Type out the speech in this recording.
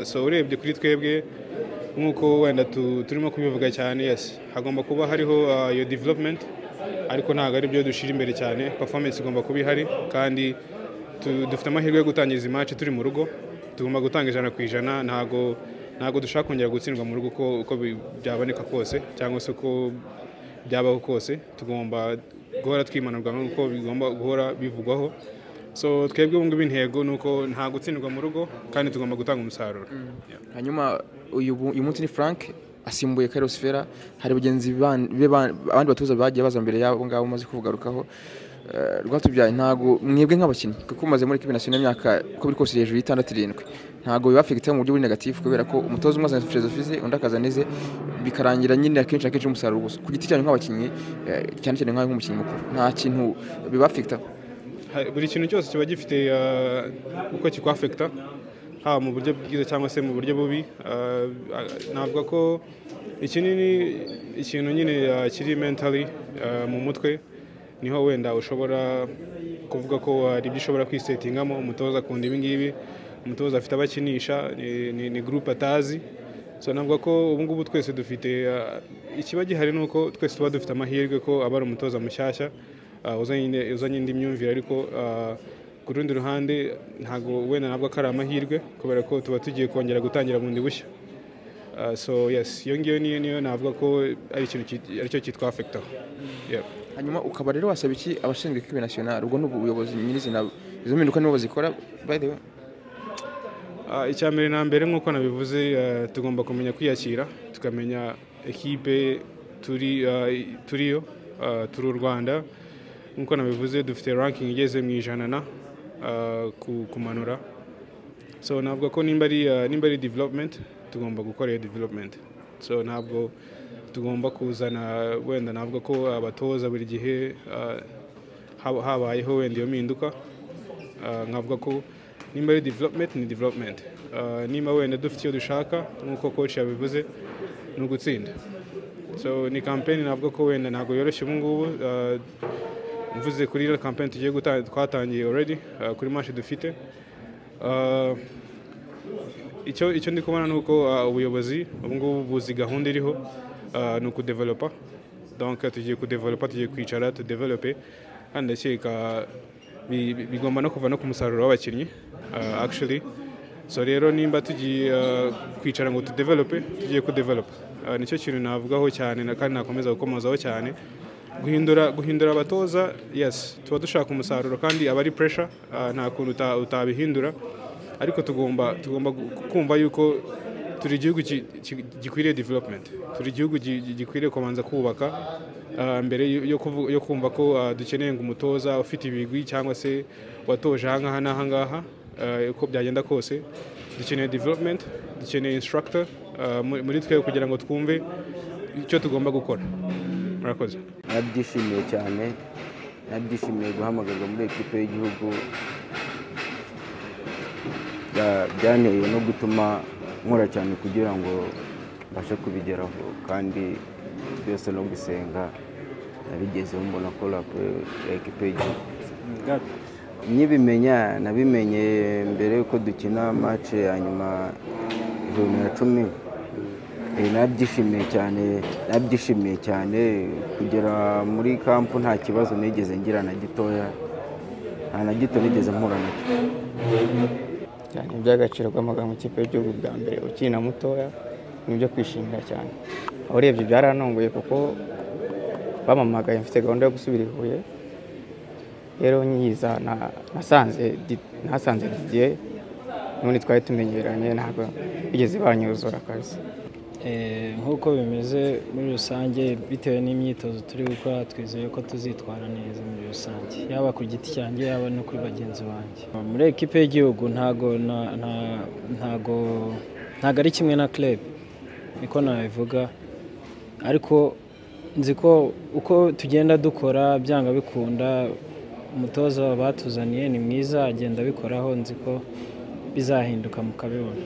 so urebye kuri twebwe nk'uko wenda tu- turimo kubivuga cyane yesi hagomba kuba hariho ah, iyo development ariko ntabwo ari byo dushyira imbere cyane performance igomba kuba ihari kandi tu- dufite amahirwe yo gutangiza imaci turi mu rugo tugomba gutanga ijana ku ijana ntabwo ntabwo dushaka kongera gutsindwa mu rugo uko uko bi- byaboneka kose cyangwa se uko byabaho kose tugomba guhora twimanurwa nk'uko bigomba guhora bivugwaho so twebwe ubu ngubu intego ni uko nta gutsindwa mu rugo kandi tugomba gutanga umusaruro hanyuma uyu bu- uyu munsi ni frank asimbuye karosifera hari bagenzi ban- be ba- abandi batoza bagiye baza mbere y'abo ngabo umaze kugarukaho Eh, rwatubyaye ntabwo mwebwe nk'abakinnyi kuko mumaze muri kibina sinema imyaka uko biri kose hejuru y'itandatu irindwi ntabwo bibafigiteho mu buryo buri negatifu kubera ko umutoza umwe azana filozofi ze undi akazana ize bikarangira nyine akenshi na kenshi umusaruro ubusa ku giti cyanyu nk'abakinnyi eh, cyane cyane nkawe nk'umukinnyi mukuru nta kintu bibafigitaho Ha- buri kintu cyose kiba gifite ah, uko kikwafekita haba mu buryo bwiza cyangwa se mu buryo bubi Ah, ah, navuga ko ikinini ikintu nyine ah, kiri mentally ah, mu mutwe niho wenda ushobora kuvuga ko hari ibyo ushobora kwisetingamo umutoza akunda ibi ngibi umutoza afite abakinisha ni- ni- ni groupe atazi so navuga ko ubu ngubu twese dufite ah, ikiba gihari ni uko twese tuba dufite amahirwe ko aba ari umutoza mushyashya ah, uzanye uzanye indi myumvire ariko ah, ku rundi ruhande ntabwo wenda ntabwo ko ari amahirwe kubera ko tuba tugiye kongera gutangira bundi bushya Ah, so yes iyo ngiyo niyo niyo navuga ko ari ikintu ki- aricyo cyitwa afekitaho yeah. hanyuma ukaba rero wasaba iki abashinzwe kibe nasiyonari ubwo ni ubuyobozi nyirizina izo mpinduka nibo bazikora by the way Ah, icya mbere na mbere nk'uko nabivuze ah, tugomba kumenya kwiyakira tukamenya ekipe turi ah, i- turiyo ah, turi u rwanda nk'uko nabivuze dufite ranking igeze mu ijana na ah, ku- kumanura so navuga ko nimba ari ah, nimba ari development tugomba gukora iyo development so ntabwo tugomba kuzana wenda navuga ko abatoza buri gihe ah, hab- habayeho wenda iyo mpinduka Ah, nkavuga ko nimba ari development ni development Ah, nimba wenda dufite icyo dushaka nk'uko coach yabivuze ni ugutsinda so ni campaign navuga ko wenda ntabwo yoroshye ubu ngubu Ah, mvuze kuri iriya campaign tugiye guta- twatangiye already ah, kuri match dufite Ah, icyo icyo ndi kubona ni uko ah, ubuyobozi ubu ngubu buzi gahunda iriho ah, ni ukudevelopa donc tugiye kudevelopa tugiye kwicara tudevelope kandi ndakeka bi- bi- bigomba no kuva no ku musaruro w'abakinnyi ah, actually so rero nimba tugiye ah, kwicara ngo tudevelope tugiye kudevelopa Ah, nicyo kintu navugaho cyane na- kandi nakomeza gukomozaho cyane guhindura guhindura abatoza yes tuba dushaka umusaruro kandi aba ari pressure ah, nta kuntu uta- utabihindura ariko tugomba tugomba gu- kumva yuko turi igihugu ki- ki- gikwiriye development turi igihugu gi- gi- gikwiriye kubanza kubaka ah, mbere yo- yo kuvu- yo kumva ko ah, dukeneye ngo umutoza ufite ibigwi cyangwa se watoje aha ngaha n'aha ngaha ah, uko byagenda kose dukeneye development dukeneye instructor ah, muri muri twe kugira ngo twumve icyo tugomba gukora murakoze narabyishimiye cyane narabyishimiye guhamagarwa muri ekipe y'igihugu Bya- byanteye no gutuma nkora cyane kugira ngo mbashe kubigeraho kandi byose no gusenga nabigezeho mbona ko rapu ya ekipe y'igihugu nyibimenya nabimenye mbere yuko dukina match ya nyuma ijana na cumi Eh, nabyishimiye cyane nabyishimiye cyane kugera muri kampu nta kibazo nigeze ngira na gitoya nta na gito nigeze mpura nacyo cyane iby'agaciro guhamagara mu ikipe y'igihugu bwa mbere ukina mutoya ni ibyo kwishimira cyane aho urebye byarantunguye kuko bamamagaye mfite gahunda yo gusubira i Huye rero nyiza na- nasanze Di- nasanze didier n'ubundi twari tumenyeranye ntabwo bigeze banyuzura akazi Eh, nk'uko bimeze muri rusange bitewe n'imyitozo turi gukora twizeye ko tuzitwara neza muri rusange yaba ku giti cyanjye yaba no kuri bagenzi banjye muri ekipe y'igihugu ntago na- na- ntago ntago ari kimwe na club niko nabivuga ariko nzi ko uko tugenda dukora byanga bikunda umutoza batuzaniye ni mwiza agenda abikoraho nzi ko bizahinduka mukabibona